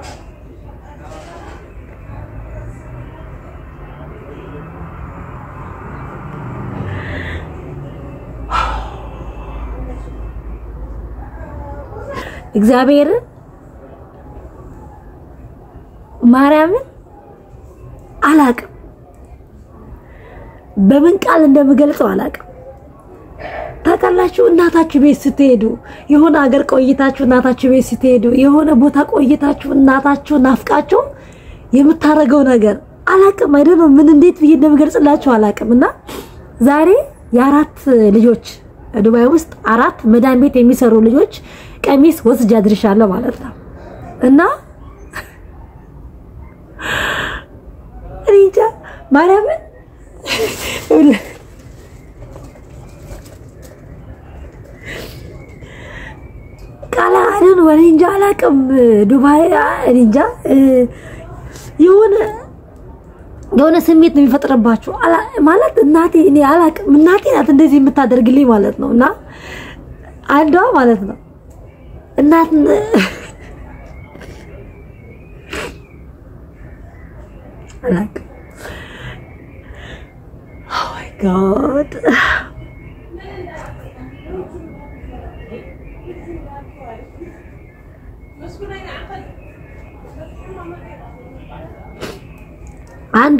እግዚአብሔር ማርያምን አላቅም፣ በምን ቃል እንደምገልጸው አላቅም። ታውቃላችሁ፣ እናታችሁ ቤት ስትሄዱ የሆነ ሀገር ቆይታችሁ እናታችሁ ቤት ስትሄዱ የሆነ ቦታ ቆይታችሁ እናታችሁ ናፍቃችሁ የምታደርገው ነገር አላቅም። አይደለም ምን እንዴት ብዬ እንደምገልጽላችሁ አላቅም። እና ዛሬ የአራት ልጆች ዱባይ ውስጥ አራት መዳን ቤት የሚሰሩ ልጆች ቀሚስ ወስጃ አድርሻለሁ ማለት ነው እና እኔ እንጃ ማርያምን ቃላ አይደል ወሬ እንጃ አላውቅም። ዱባይ እኔ እንጃ የሆነ የሆነ ስሜት ነው የሚፈጥርባችሁ ማለት እናቴ እኔ አላውቅም። እናቴ ናት እንደዚህ የምታደርግልኝ ማለት ነው እና አንዷ ማለት ነው እናት አላውቅም። ኦ ማይ ጋድ አንዷ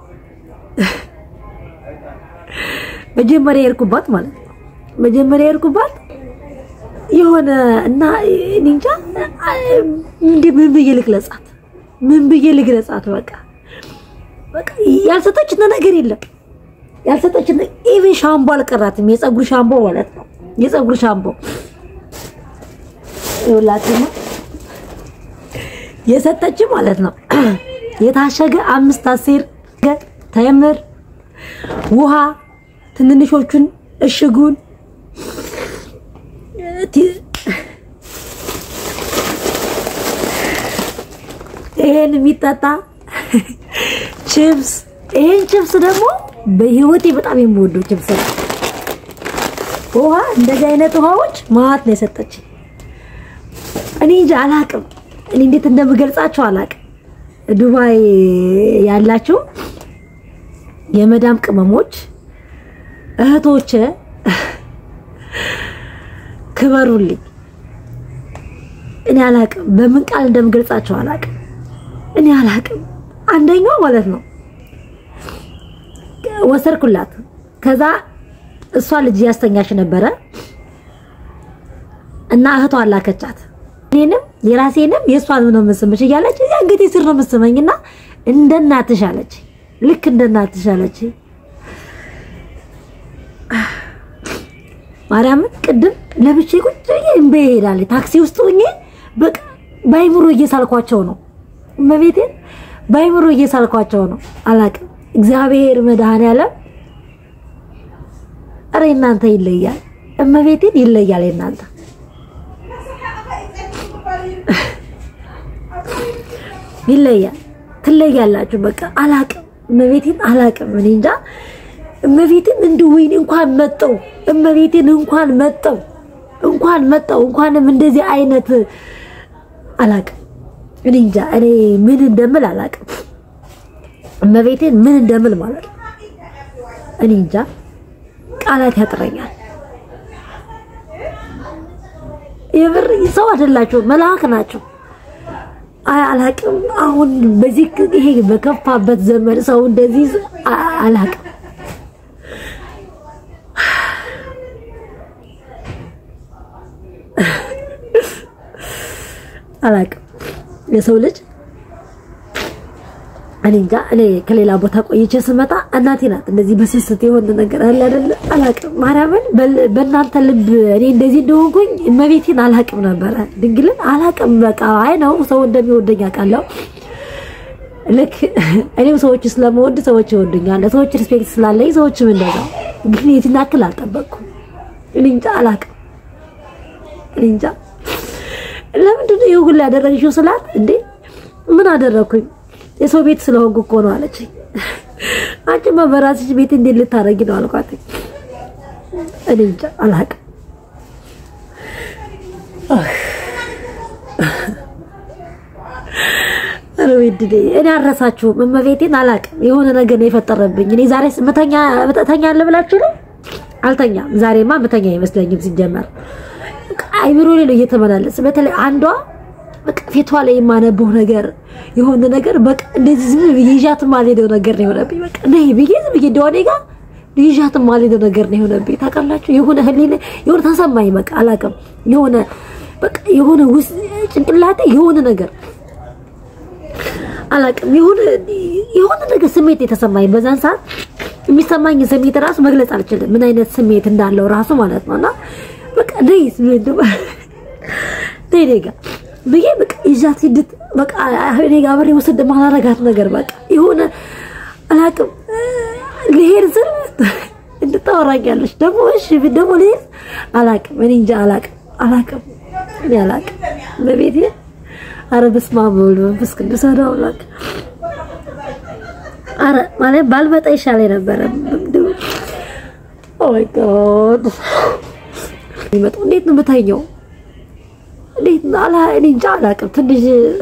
መጀመሪያ የሄድኩባት ማለት ነው። መጀመሪያ የሄድኩባት የሆነ እና እኔ እንጃ እንደ ምን ብዬ ልግለጻት? ምን ብዬ ልግለጻት? በቃ በቃ ያልሰጠችን ነገር የለም። ያልሰጠችን ኢቭን ሻምቦ አልቀራትም። የፀጉር ሻምቦ ማለት ነው። የፀጉር ሻምቦ ይኸውላችሁ የሰጠችን ማለት ነው። የታሸገ አምስት አሴር ተምር ውሃ ትንንሾቹን እሽጉን ይሄን የሚጠጣ ቺፕስ ይሄን ቺፕስ ደግሞ በህይወቴ በጣም የምወደው ቺፕስ ነው። ውሃ እንደዚህ አይነት ውሃዎች ማዋት ነው የሰጠች። እኔ እንጂ አላቅም፣ እኔ እንዴት እንደምገልጻቸው አላቅም። ዱባይ ያላችሁ የመዳም ቅመሞች እህቶች ክበሩልኝ። እኔ አላቅም፣ በምን ቃል እንደምገልጻቸው አላቅም። እኔ አላቅም። አንደኛው ማለት ነው ወሰርኩላት። ከዛ እሷ ልጅ ያስተኛሽ ነበረ እና እህቷ አላከቻት። እኔንም የራሴንም የእሷንም ነው የምስምሽ እያለች አንገቴ ስር ነው የምስመኝና እንደ እናትሽ አለች። ልክ እንደ እናትሽ አለች። ማርያምን ቅድም ለብቻ ቁጭ ብዬ እምቤ ይሄዳል። ታክሲ ውስጥ ሆኜ በቃ ባይምሮ እየሳልኳቸው ነው። እመቤቴን ባይምሮ እየሳልኳቸው ነው። አላቅም እግዚአብሔር መድኃኔዓለም ኧረ እናንተ ይለያል። እመቤቴን ይለያል። እናንተ ይለያል። ትለያላችሁ። በቃ አላቅም እመቤቴን አላቅም። እኔ እንጃ እመቤቴን እንዲሁ ወይኔ እንኳን መጠው እመቤቴን እንኳን መጠው እንኳን መጠው እንኳንም እንደዚህ አይነት አላቅም። እኔ እንጃ እኔ ምን እንደምል አላቅም። እመቤቴን ምን እንደምል ማለት ነው። እኔ እንጃ ቃላት ያጥረኛል። የምር ሰው አይደላችሁ፣ መልአክ ናቸው። አይ አላቅም። አሁን በዚህ ይሄ በከፋበት ዘመን ሰው እንደዚህ አላቅም። አላቅም የሰው ልጅ እኔ እንጃ። እኔ ከሌላ ቦታ ቆይቼ ስመጣ እናቴ ናት እንደዚህ በስስት የሆነ ነገር አለ አይደለ? አላቅም። ማርያምን በእናንተ ልብ እኔ እንደዚህ እንደሆንኩኝ እመቤቴን አላቅም ነበረ። ድንግልን አላቅም። በቃ አይ ነው ሰው እንደሚወደኝ አውቃለሁ። ልክ እኔም ሰዎች ስለመወድ ሰዎች ይወዱኛል። ሰዎች ሪስፔክት ስላለኝ ሰዎችም እንደዛው። ግን የትን ያክል አልጠበቅኩም። እኔ እንጃ አላቅም። እኔ እንጃ ለምንድን ነው ይሄ ሁሉ ያደረግሽው ስላት፣ እንዴ ምን አደረኩኝ? የሰው ቤት ስለሆንኩ እኮ ነው አለችኝ። አንቺማ በራስሽ ቤት እንዴት ልታረጊ ነው አልኳት። እኔ እንጃ አላቅም። ድዴ እኔ አረሳችሁም። እመቤቴን አላቅም። የሆነ ነገር ነው የፈጠረብኝ። እኔ ዛሬ ምተኛ ተኛለ ብላችሁ ነው? አልተኛም። ዛሬማ ምተኛ አይመስለኝም ሲጀመር አይምሮ ላይ ነው እየተመላለስ በተለይ አንዷ በቃ ፊቷ ላይ የማነበው ነገር የሆነ ነገር በቃ እንደዚህ ዝም ብዬ ይዣት ማልሄደው ነገር ነው የሆነብኝ። በቃ ነይ ብዬ ዝም ብዬ እንደሆነ ጋር ይዣት ማልሄደው ነገር ነው የሆነብኝ። ታውቃላችሁ የሆነ ህሊና የሆነ ተሰማኝ። በቃ አላውቅም የሆነ በቃ የሆነ ውስጥ ጭንቅላቴ የሆነ ነገር አላውቅም የሆነ የሆነ ነገር ስሜት የተሰማኝ በዛን ሰዓት የሚሰማኝ ስሜት ራሱ መግለጽ አልችልም፣ ምን አይነት ስሜት እንዳለው ራሱ ማለት ነው። እና በቃ ነይ ነይ እኔ ጋ ብዬ በቃ ይዣት ሂድት በቃ እኔ ጋ አብሬ ወስድ ማላረጋት ነገር በቃ የሆነ አላውቅም ልሄድ ስል እንድታወራኛለች ደግሞ እሺ ደግሞ ልሄድ አላውቅም እኔ እንጃ አላውቅም አላውቅም እኔ አላውቅም በቤቴ አረ በስመ አብ ወወልድ ወመንፈስ ቅዱስ አሐዱ አምላክ አረ ማለት ባልመጣ ይሻለኝ ነበረ። ኦ ማይ ጋድ ይመጣው እንዴት ነው የምተኛው? እንዴት ነው አላ እኔ እንጃ አላውቅም። ትንሽ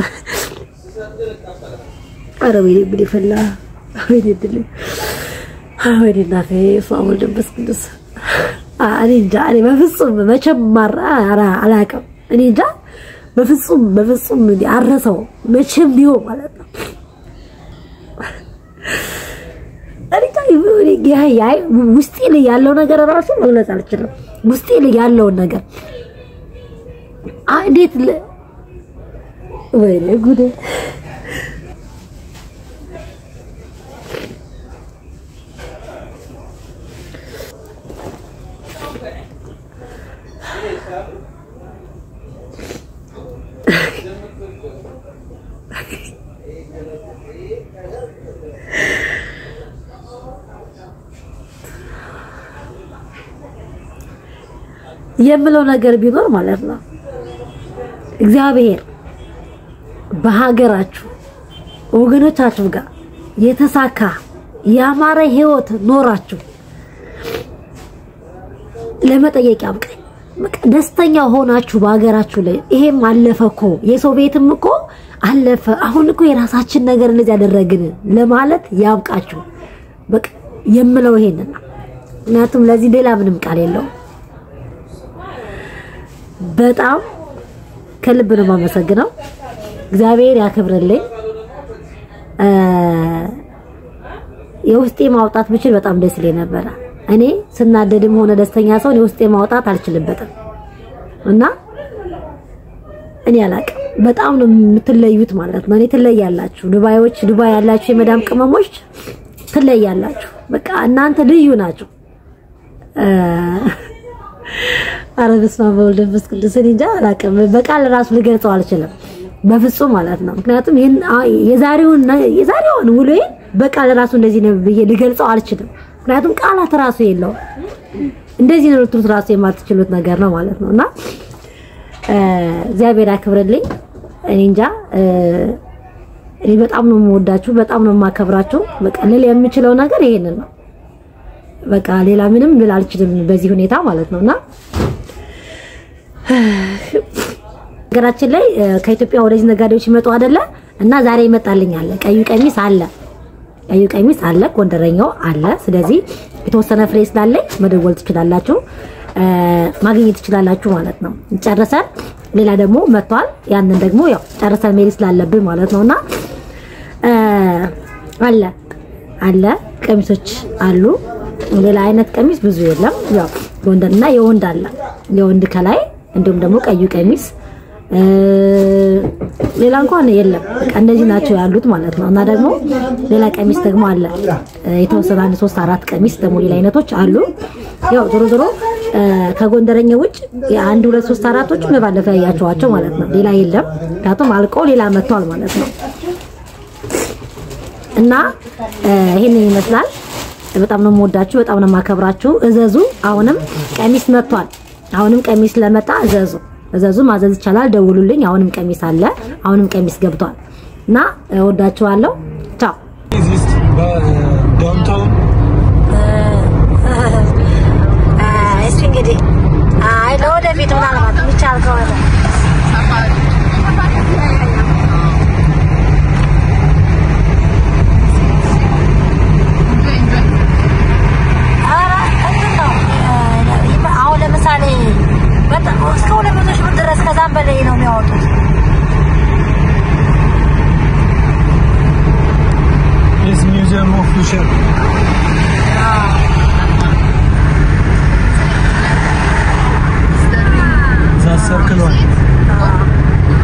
አረ ወይኔ ምን ይፈላ ወይኔ ድል ወይኔ እናቴ በስመ አብ ወወልድ ወመንፈስ ቅዱስ እኔ እንጃ እኔ በፍጹም መቼም ማራ አላውቅም። እኔ እንጃ በፍጹም በፍጹም አረሰው መቼም ቢሆን ማለት ነው። ውስጤ ላይ ያለው ነገር ራሱ መግለጽ አልችልም። ውስጤ ላይ ያለውን ነገር እንዴት ወይኔ ጉዴ የምለው ነገር ቢኖር ማለት ነው እግዚአብሔር በሀገራችሁ ወገኖቻችሁ ጋር የተሳካ ያማረ ህይወት ኖራችሁ ለመጠየቅ ያብቃኝ። በቃ ደስተኛ ሆናችሁ በሀገራችሁ ላይ ይሄም አለፈ እኮ የሰው ቤትም እኮ አለፈ። አሁን እኮ የራሳችን ነገር እንደዚህ ያደረግን ለማለት ያብቃችሁ። በቃ የምለው ይሄንን ነው። ምክንያቱም ለዚህ ሌላ ምንም ቃል የለውም። በጣም ከልብ ነው የማመሰግነው። እግዚአብሔር ያክብርልኝ። የውስጤ ማውጣት ብችል በጣም ደስ ይለኝ ነበረ። እኔ ስናደድም ሆነ ደስተኛ ሰውን የውስጤ ማውጣት አልችልበትም እና እኔ አላቅም። በጣም ነው የምትለዩት ማለት ነው። እኔ ትለያላችሁ። ዱባዮች፣ ዱባይ ያላችሁ የመዳም ቅመሞች ትለያላችሁ። በቃ እናንተ ልዩ ናችሁ። አረ በስመ አብ ወወልድ ወመንፈስ ቅዱስ እኔ እንጃ አላውቅም። በቃል ራሱ ልገልጸው አልችልም በፍጹም ማለት ነው። ምክንያቱም ይሄን የዛሬውን የዛሬውን ውሎዬን በቃል ራሱ እንደዚህ ነው ብዬ ልገልጸው አልችልም። ምክንያቱም ቃላት ራሱ የለውም። እንደዚህ ነው ልትሉት ራሱ የማትችሉት ነገር ነው ማለት ነው እና እግዚአብሔር ያክብርልኝ። እኔ እንጃ እኔ በጣም ነው የምወዳችሁ፣ በጣም ነው የማከብራችሁ። በቃ ልል የምችለው ነገር ይሄንን ነው። በቃ ሌላ ምንም ልል አልችልም በዚህ ሁኔታ ማለት ነውና ሀገራችን ላይ ከኢትዮጵያ ወደዚህ ነጋዴዎች ይመጡ አይደለ እና ዛሬ ይመጣልኝ አለ ቀዩ ቀሚስ አለ ቀዩ ቀሚስ አለ ጎንደረኛው አለ ስለዚህ የተወሰነ ፍሬ ስላለኝ መደወል ትችላላችሁ ማግኘት ትችላላችሁ ማለት ነው ጨርሰን ሌላ ደግሞ መጥቷል ያንን ደግሞ ያው ጨርሰን መሄድ ስላለብን ማለት ነውና አለ አለ ቀሚሶች አሉ ሌላ አይነት ቀሚስ ብዙ የለም ያው ጎንደርና የወንድ አለ የወንድ ከላይ እንዲሁም ደግሞ ቀዩ ቀሚስ ሌላ እንኳን የለም። በቃ እንደዚህ ናቸው ያሉት ማለት ነው። እና ደግሞ ሌላ ቀሚስ ደግሞ አለ የተወሰነ አንድ ሶስት አራት ቀሚስ ደግሞ ሌላ አይነቶች አሉ። ያው ዞሮ ዞሮ ከጎንደረኛ ውጭ አንድ ሁለት ሶስት አራቶች ባለፈው ያያቸዋቸው ማለት ነው። ሌላ የለም። ምክንያቱም አልቆ ሌላ መጥቷል ማለት ነው። እና ይሄንን ይመስላል። በጣም ነው የምወዳችሁ፣ በጣም ነው የማከብራችሁ። እዘዙ። አሁንም ቀሚስ መጥቷል። አሁንም ቀሚስ ለመጣ እዘዙ እዘዙ። ማዘዝ ይቻላል። ደውሉልኝ። አሁንም ቀሚስ አለ። አሁንም ቀሚስ ገብቷል እና እወዳችኋለሁ። ቻው። ዳውንታውን እስኪ እንግዲህ አይ ለወደፊት ምናልባት የሚቻል ከሆነ is Museum of Future. That circle one.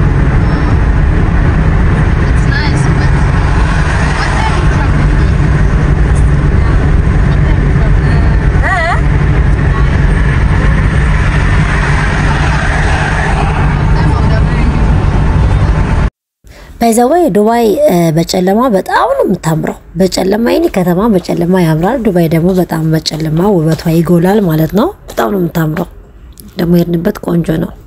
ባይዘወይ ዱባይ በጨለማ በጣም ነው የምታምረው። በጨለማ ይኔ ከተማ በጨለማ ያምራል። ዱባይ ደግሞ በጣም በጨለማ ውበቷ ይጎላል ማለት ነው። በጣም ነው የምታምረው። ደግሞ የሄድንበት ቆንጆ ነው።